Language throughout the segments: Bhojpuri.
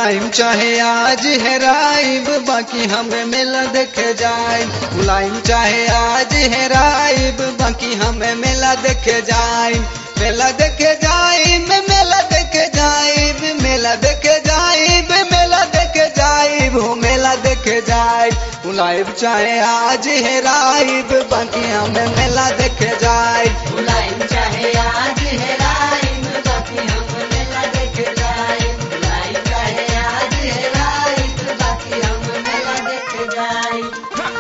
बुलाइम चाहे आज हेराइब बाकी हमें मेला देखे जाए बुलाइम चाहे आज हेराइब बाकी हमें मेला देखे जाए मेला देखे जाइब मेला देखे जाइब मेला देखे जाइब मेला देखे जाइब हो मेला देखे जाइब बुलाइब चाहे आज हेराइब बाकी हमें मेला देखे जाइब बुलाइम चाहे आज हेराइम बाकी हम मेला देखे जाइम बुलाइम चाहे आज हेराइम बाकी हम मेला देखे जाइम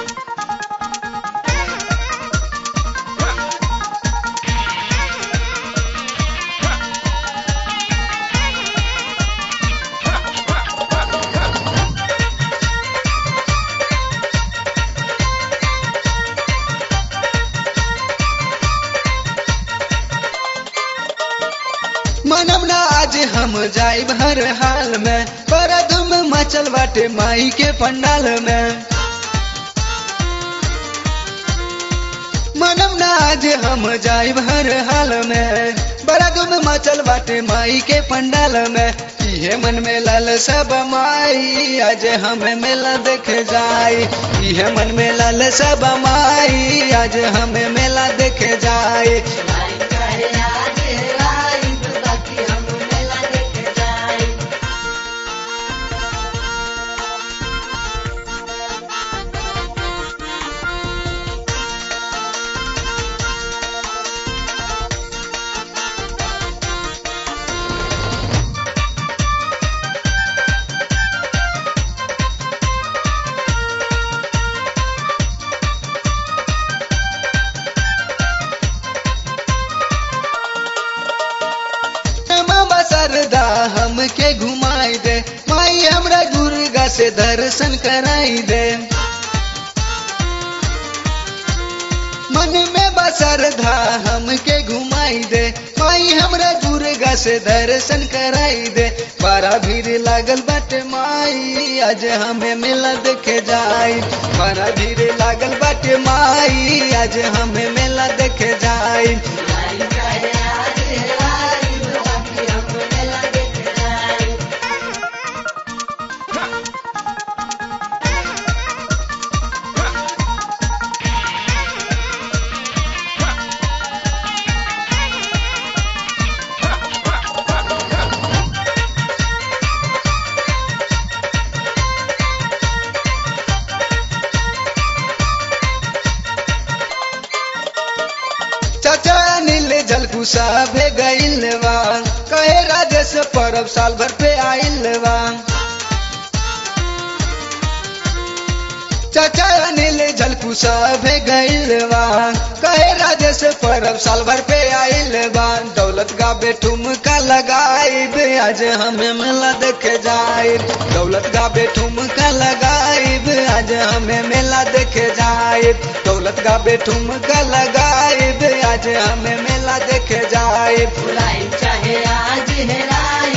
मनम ना आज हम जाइब हर हाल में पर धुम मचल बाटे माई के पंडाल में मनम ना आज हम जाइब हर हाल में बड़ा धुम मचल बाटे माई के पंडाल में इहे मन में लाल सब माई आज हमें मेला देखे जाई इहे मन में लाल सब माई आज हमें मेला देखे जाई बुलाइम चाहे आज हेराइम बाकी हम मेला देखे जाइम मामा सरदा हमके घुमाई दे माई हमरा दुर्गा से दर्शन कराई दे मन में बसरधा हमके घुमाई दे माई हमरा दुर्गा से दर्शन कराई दे बड़ा भीड़ लागल बाटे माई आज हमें मेला देखे जाई बड़ा भीड़ लागल बाटे माई आज हमें मेला देखे जाई बुलाइम चाहे आज हेराइम बाकी हम मेला देखे जाइम चाचा नील जलकुसा भे गईल बा कहे राजेश परब साल भर पे आइल बा चाचा नील जलकुसा भे गईल बा कहे राजेश परब साल भर पे आइल बा दौलत गाबे ठुमका लगाइब आज हमें मेला देखे जाइब दौलत गाबे ठुमका लगाइब आज हमें मेला देखे जाइब दौलत गाबे ठुमका लगाइब आज हमें मेला देखे जाइब बुलाइम चाहे आज हेराइम